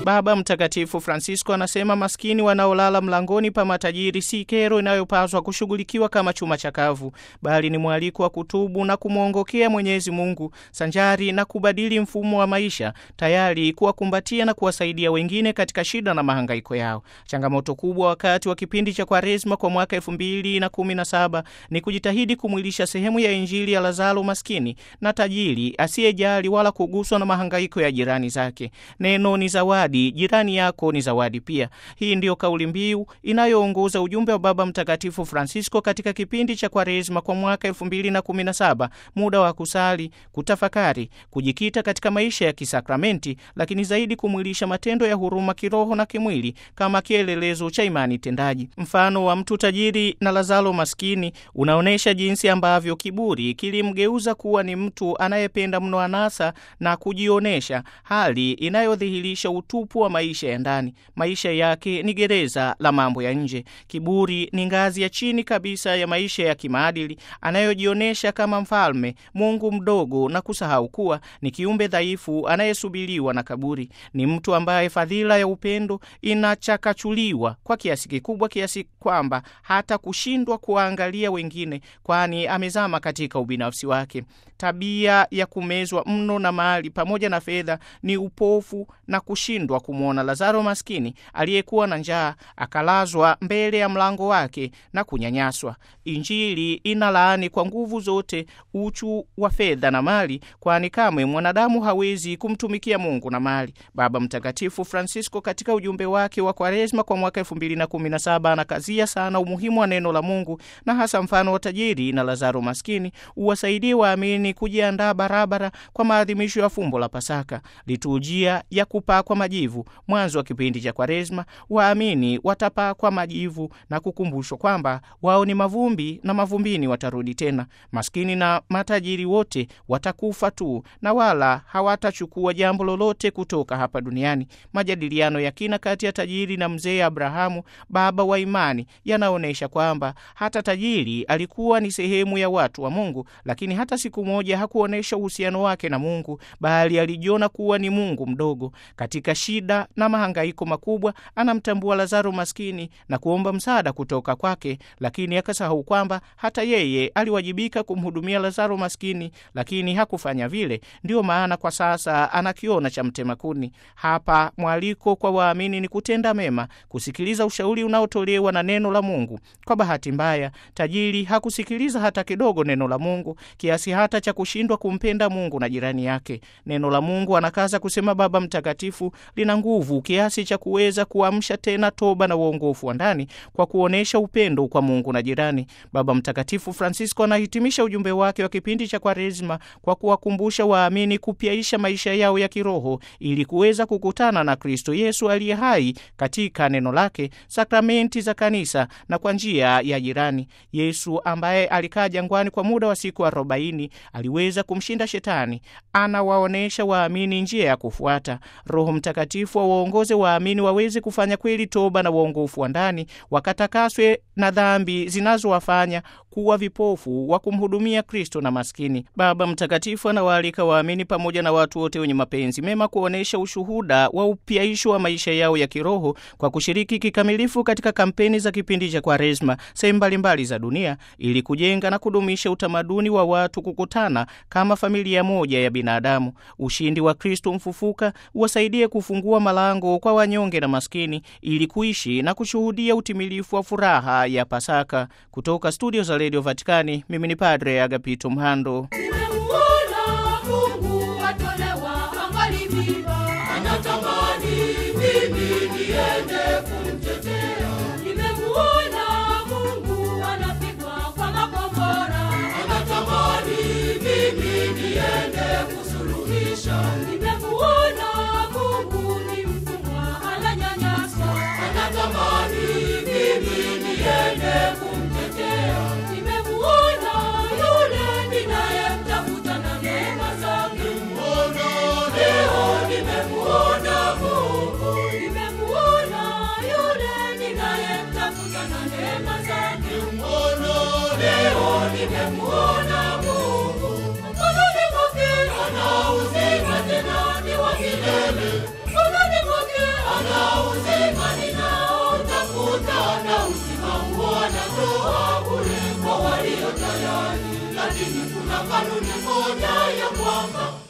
Baba Mtakatifu Francisco anasema maskini wanaolala mlangoni pa matajiri si kero inayopaswa kushughulikiwa kama chuma chakavu, bali ni mwaliko wa kutubu na kumwongokea Mwenyezi Mungu sanjari na kubadili mfumo wa maisha, tayari kuwakumbatia na kuwasaidia wengine katika shida na mahangaiko yao. Changamoto kubwa wakati wa kipindi cha Kwaresma kwa mwaka elfu mbili na kumi na saba ni kujitahidi kumwilisha sehemu ya Injili ya Lazaro maskini na tajiri asiyejali wala kuguswa na mahangaiko ya jirani zake. Neno ni zawadi, jirani yako ni zawadi pia. Hii ndiyo kauli mbiu inayoongoza ujumbe wa Baba Mtakatifu Francisco katika kipindi cha Kwaresma kwa mwaka 2017, muda wa kusali, kutafakari, kujikita katika maisha ya kisakramenti, lakini zaidi kumwilisha matendo ya huruma kiroho na kimwili kama kielelezo cha imani tendaji. Mfano wa mtu tajiri na Lazaro maskini unaonyesha jinsi ambavyo kiburi kilimgeuza kuwa ni mtu anayependa mno anasa na kujionesha, hali inayodhihirisha utupu wa maisha ya ndani. Maisha yake ni gereza la mambo ya nje. Kiburi ni ngazi ya chini kabisa ya maisha ya kimaadili, anayojionyesha kama mfalme, Mungu mdogo, na kusahau kuwa ni kiumbe dhaifu anayesubiriwa na kaburi. Ni mtu ambaye fadhila ya upendo inachakachuliwa kwa kiasi kikubwa, kiasi kwamba hata kushindwa kuwaangalia wengine, kwani amezama katika ubinafsi wake. Tabia ya kumezwa mno na mali pamoja na fedha ni upofu na kushindwa kumwona Lazaro maskini aliyekuwa na njaa akalazwa mbele ya mlango wake na kunyanyaswa. Injili inalaani kwa nguvu zote uchu wa fedha na mali, kwani kamwe mwanadamu hawezi kumtumikia Mungu na mali. Baba Mtakatifu Francisco katika ujumbe wake wa Kwaresma kwa mwaka 2017 anakazia sana umuhimu wa neno la Mungu na hasa mfano wa tajiri na Lazaro maskini uwasaidie waamini kujiandaa barabara kwa maadhimisho ya fumbo la Pasaka, liturujia ya kupakwa majivu. Mwanzo wa kipindi cha Kwaresma, waamini watapakwa majivu na kukumbushwa kwamba wao ni mavumbi na mavumbini watarudi tena. Maskini na matajiri wote watakufa tu na wala hawatachukua jambo lolote kutoka hapa duniani. Majadiliano ya kina kati ya tajiri na mzee Abrahamu, baba wa imani, yanaonyesha kwamba hata tajiri alikuwa ni sehemu ya watu wa Mungu, lakini hata siku moja hakuonyesha uhusiano wake na Mungu, bali alijiona kuwa ni Mungu mdogo. Katika shida na mahangaiko makubwa, anamtambua Lazaro maskini na kuomba msaada kutoka kwake, lakini akasahau kwamba hata yeye aliwajibika kumhudumia Lazaro maskini, lakini hakufanya vile. Ndiyo maana kwa sasa anakiona cha mtema kuni. Hapa mwaliko kwa waamini ni kutenda mema, kusikiliza ushauri unaotolewa na neno la Mungu. Kwa bahati mbaya, tajiri hakusikiliza hata kidogo neno la Mungu, kiasi hata cha kushindwa kumpenda Mungu na jirani yake. Neno la Mungu, anakaza kusema Baba Mtakatifu, lina nguvu kiasi cha kuweza kuamsha tena toba na uongofu wa ndani kwa kuonyesha upendo kwa Mungu na jirani. Baba Mtakatifu Francisco anahitimisha ujumbe wake wa kipindi cha Kwaresma kwa kuwakumbusha waamini kupyaisha maisha yao ya kiroho ili kuweza kukutana na Kristo Yesu aliye hai katika neno lake, sakramenti za kanisa na kwa njia ya jirani. Yesu ambaye alikaa jangwani kwa muda wa siku arobaini aliweza kumshinda Shetani. Anawaonyesha waamini njia ya kufuata. Roho Mtakatifu awaongoze waamini waweze kufanya kweli toba na uongofu wa ndani, wakatakaswe na dhambi zinazowafanya kuwa vipofu wa kumhudumia Kristo na maskini. Baba Mtakatifu anawaalika waamini pamoja na watu wote wenye mapenzi mema kuonyesha ushuhuda wa upyaisho wa maisha yao ya kiroho kwa kushiriki kikamilifu katika kampeni za kipindi cha Kwaresma sehemu mbalimbali za dunia ili kujenga na kudumisha utamaduni wa watu kukutana kama familia moja ya binadamu. Ushindi wa Kristo mfufuka uwasaidie kufungua malango kwa wanyonge na maskini ili kuishi na kushuhudia utimilifu wa furaha ya Pasaka. Kutoka studio za Radio Vatikani, mimi ni Padre Agapito Mhando. Nimemuona Mungu atolewa angali mimba, anatamani mimi niende kumtetea. Nimemuona Mungu anapigwa kwa makombora, anatamani mimi niende kusuluhisha. Nimemuona Mungu ni mfungwa ananyanyaswa, anatamani mimi niende kumtetea. Nimemuona yule ninayemtafuta na neema zake. Leo nimemuona Mungu. Nimemuona yule ninayemtafuta na neema zake. Leo nimemuona Mungu. Mkononi mwake ana uzima tena ni wa milele. Mkononi mwake tuna kanuni moja ya kwamba